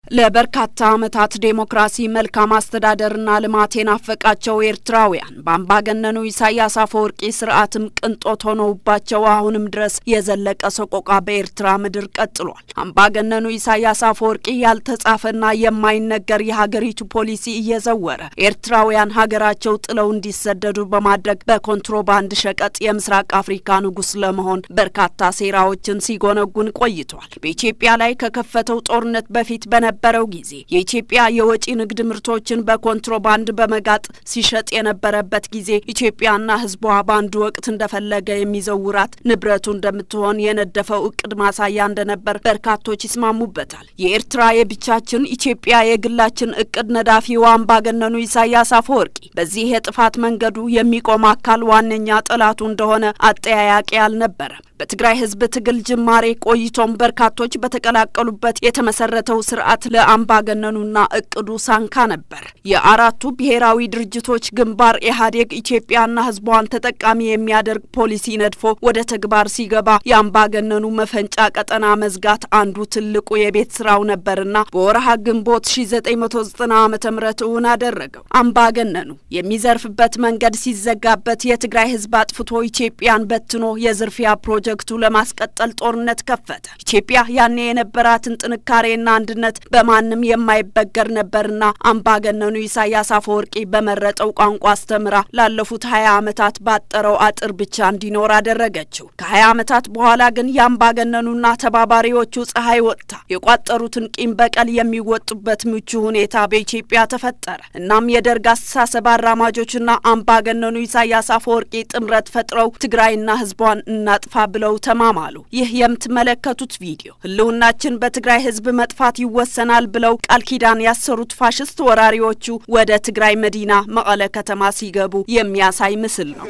ለበርካታ ዓመታት ዴሞክራሲ፣ መልካም አስተዳደርና ልማት የናፈቃቸው ኤርትራውያን በአምባገነኑ ኢሳያስ አፈወርቂ ስርዓትም ቅንጦት ሆነውባቸው አሁንም ድረስ የዘለቀ ሰቆቃ በኤርትራ ምድር ቀጥሏል። አምባገነኑ ኢሳያስ አፈወርቂ ያልተጻፈና የማይነገር የሀገሪቱ ፖሊሲ እየዘወረ ኤርትራውያን ሀገራቸው ጥለው እንዲሰደዱ በማድረግ በኮንትሮባንድ ሸቀጥ የምስራቅ አፍሪካ ንጉሥ ለመሆን በርካታ ሴራዎችን ሲጎነጉን ቆይቷል። በኢትዮጵያ ላይ ከከፈተው ጦርነት በፊት በነበ በነበረው ጊዜ የኢትዮጵያ የወጪ ንግድ ምርቶችን በኮንትሮባንድ በመጋጥ ሲሸጥ የነበረበት ጊዜ ኢትዮጵያና ሕዝቧ በአንድ ወቅት እንደፈለገ የሚዘውራት ንብረቱ እንደምትሆን የነደፈው እቅድ ማሳያ እንደነበር በርካቶች ይስማሙበታል። የኤርትራ የብቻችን ኢትዮጵያ የግላችን እቅድ ነዳፊው አምባገነኑ ኢሳያስ አፈወርቂ በዚህ የጥፋት መንገዱ የሚቆም አካል ዋነኛ ጠላቱ እንደሆነ አጠያያቂ አልነበረም። በትግራይ ህዝብ ትግል ጅማሬ ቆይቶም በርካቶች በተቀላቀሉበት የተመሰረተው ስርዓት ለአምባገነኑና እቅዱ ሳንካ ነበር። የአራቱ ብሔራዊ ድርጅቶች ግንባር ኢህአዴግ ኢትዮጵያና ህዝቧን ተጠቃሚ የሚያደርግ ፖሊሲ ነድፎ ወደ ተግባር ሲገባ የአምባገነኑ መፈንጫ ቀጠና መዝጋት አንዱ ትልቁ የቤት ስራው ነበርና በወርሃ ግንቦት 1990 ዓ ም እውን አደረገው። አምባገነኑ የሚዘርፍበት መንገድ ሲዘጋበት የትግራይ ህዝብ አጥፍቶ ኢትዮጵያን በትኖ የዝርፊያ ፕሮጀክቱ ለማስቀጠል ጦርነት ከፈተ። ኢትዮጵያ ያኔ የነበራትን ጥንካሬና አንድነት በማንም የማይበገር ነበርና አምባገነኑ ኢሳያስ አፈወርቂ በመረጠው ቋንቋ አስተምራ ላለፉት ሀያ ዓመታት ባጠረው አጥር ብቻ እንዲኖር አደረገችው። ከሀያ ዓመታት በኋላ ግን የአምባገነኑና ተባባሪዎቹ ፀሐይ ወጥታ የቋጠሩትን ቂም በቀል የሚወጡበት ምቹ ሁኔታ በኢትዮጵያ ተፈጠረ። እናም የደርግ አስተሳሰብ አራማጆችና አምባገነኑ ኢሳያስ አፈወርቂ ጥምረት ፈጥረው ትግራይና ህዝቧን እናጥፋ ብለው ተማማሉ። ይህ የምትመለከቱት ቪዲዮ ህልውናችን በትግራይ ህዝብ መጥፋት ይወሰናል ብለው ቃል ኪዳን ያሰሩት ፋሽስት ወራሪዎቹ ወደ ትግራይ መዲና መቀለ ከተማ ሲገቡ የሚያሳይ ምስል ነው።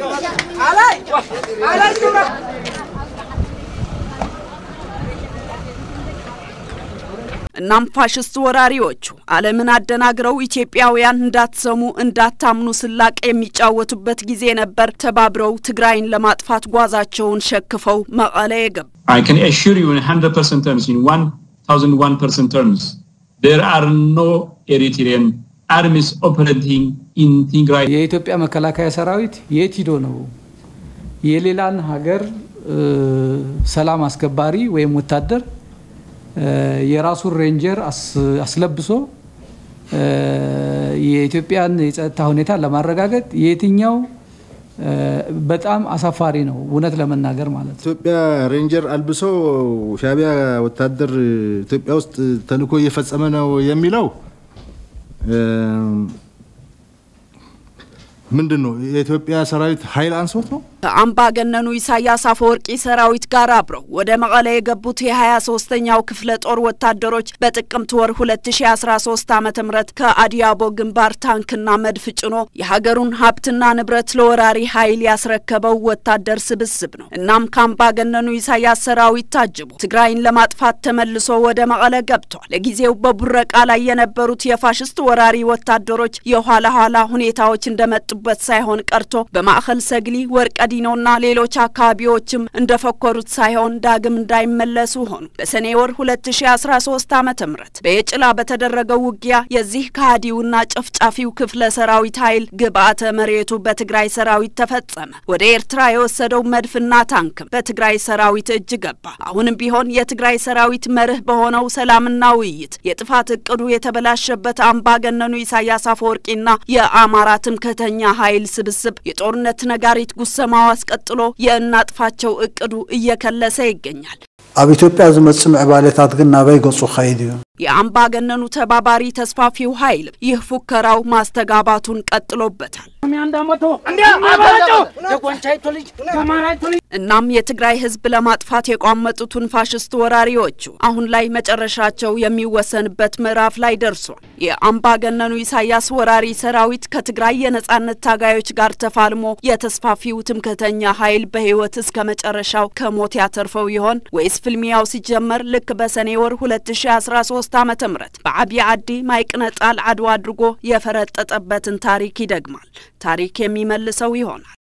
እናም ፋሽስት ወራሪዎቹ ዓለምን አደናግረው ኢትዮጵያውያን እንዳትሰሙ እንዳታምኑ ስላቅ የሚጫወቱበት ጊዜ ነበር። ተባብረው ትግራይን ለማጥፋት ጓዛቸውን ሸክፈው መቀለ የገቡ I can assure you in 100% terms, in 1001% terms, there are no Eritrean armies operating in Tigray. የኢትዮጵያ መከላከያ ሰራዊት የት ሂዶ ነው የሌላን ሀገር ሰላም አስከባሪ ወይም ወታደር የራሱን ሬንጀር አስለብሶ የኢትዮጵያን የጸጥታ ሁኔታ ለማረጋገጥ የትኛው በጣም አሳፋሪ ነው፣ እውነት ለመናገር ማለት ነው። ኢትዮጵያ ሬንጀር አልብሶ ሻዕቢያ ወታደር ኢትዮጵያ ውስጥ ተልዕኮ እየፈጸመ ነው የሚለው ምንድን ነው? የኢትዮጵያ ሰራዊት ኃይል አንሶት ነው? ከአምባገነኑ ኢሳያስ አፈወርቂ ሰራዊት ጋር አብረው ወደ መቀለ የገቡት የሀያ ሶስተኛው ክፍለ ጦር ወታደሮች በጥቅምት ወር 2013 ዓ ም ከአዲያቦ ግንባር ታንክና መድፍ ጭኖ የሀገሩን ሀብትና ንብረት ለወራሪ ኃይል ያስረከበው ወታደር ስብስብ ነው። እናም ከአምባገነኑ ኢሳያስ ሰራዊት ታጅቦ ትግራይን ለማጥፋት ተመልሶ ወደ መቀለ ገብቷል። ለጊዜው በቡረቃ ላይ የነበሩት የፋሽስት ወራሪ ወታደሮች የኋላ ኋላ ሁኔታዎች እንደመጡበት ሳይሆን ቀርቶ በማዕከል ሰግሊ ወርቀ ዲኖና ሌሎች አካባቢዎችም እንደፈኮሩት ሳይሆን ዳግም እንዳይመለሱ ሆኑ። በሰኔ ወር 2013 ዓ.ም በየጭላ በተደረገው ውጊያ የዚህ ከሃዲውና ጨፍጫፊው ክፍለ ሰራዊት ኃይል ግብአተ መሬቱ በትግራይ ሰራዊት ተፈጸመ። ወደ ኤርትራ የወሰደው መድፍና ታንክም በትግራይ ሰራዊት እጅ ገባ። አሁንም ቢሆን የትግራይ ሰራዊት መርህ በሆነው ሰላምና ውይይት የጥፋት እቅዱ የተበላሸበት አምባገነኑ ኢሳያስ አፈወርቂና የአማራ ትምክህተኛ ኃይል ስብስብ የጦርነት ነጋሪት ጉሰማው አስቀጥሎ የእናጥፋቸው እቅዱ እየከለሰ ይገኛል። ኣብ ኢትዮጵያ ዝመጽእ ምዕባለታት ግን ናበይ ገጹ ኸይድ እዩ የአምባገነኑ ተባባሪ ተስፋፊው ኃይል ይህ ፉከራው ማስተጋባቱን ቀጥሎበታል። እናም የትግራይ ሕዝብ ለማጥፋት የቋመጡትን ፋሽስት ወራሪዎቹ አሁን ላይ መጨረሻቸው የሚወሰንበት ምዕራፍ ላይ ደርሷል። የአምባገነኑ ኢሳያስ ወራሪ ሰራዊት ከትግራይ የነጻነት ታጋዮች ጋር ተፋልሞ የተስፋፊው ትምክህተኛ ኃይል በህይወት እስከ መጨረሻው ከሞት ያተርፈው ይሆን ወይስ ፍልሚያው ሲጀመር ልክ በሰኔ ወር 2013 ዓመተ ምህረት በዓብይ ዓዲ ማይቅነጣል አድዋ አድርጎ የፈረጠጠበትን ታሪክ ይደግማል። ታሪክ የሚመልሰው ይሆናል።